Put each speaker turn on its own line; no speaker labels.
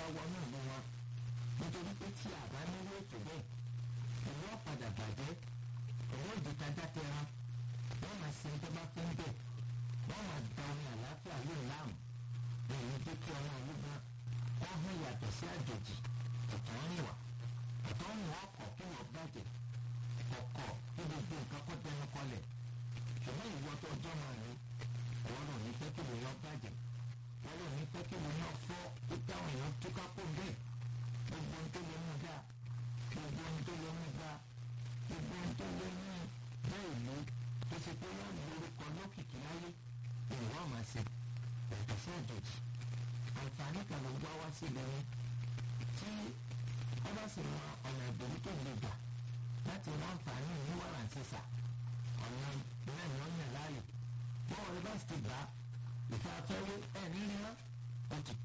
wọnú ìlú wọn nítorí pé tí àbá nílò ètò bẹ́ẹ̀ ìlú ọ̀padà bàjẹ́ ìlú ìdítajà tẹra wọ́n máa ṣe tó bá fún bẹ́ẹ̀ wọ́n máa da omi àlàáfíà lóun láàmú èyí tó kí ọmọ ìlú gan wọ́n hàn yàtọ̀ sí àjòjì ọ̀tọ̀ ń wà ọ̀tọ̀ ń wọ́n ọkọ̀ kí wọ́n bàjẹ́ ọkọ̀ kí gbogbo nǹkan kọ́ dẹnu kọlẹ̀ ṣùgbọ́n ìwọ tó ọjọ́ máa rí wọ́n lò ní fẹ́ kí lè yọ bàjẹ́ wọ́n lò ní fẹ́ kí lè yọ fọ́ ó táwọn èèyàn túká kó bẹ́ẹ̀ gbogbo ohun tó lè mú dáa gbogbo ohun tó lè mú dáa gbogbo ohun tó lè mú bẹ́ẹ̀ ìlú tó ṣe pé wọ́n lórúkọ lókìkí láyé ìwọ́n máa ṣe yàtọ̀ sí àjòjì àǹfààní kan ló gbọ́ wá sí ìlú tí wọ́n bá sì mọ ọ̀nà ìbòmí tó lè gbà láti rán àǹfààní ní wàrà sísà ọ̀nà náà ni wọ́n yàn láàyò bọ́ọ̀ rẹ bá sì ti gbà ìfẹ́ afẹ́wé ẹ̀ nírí wọn ó ti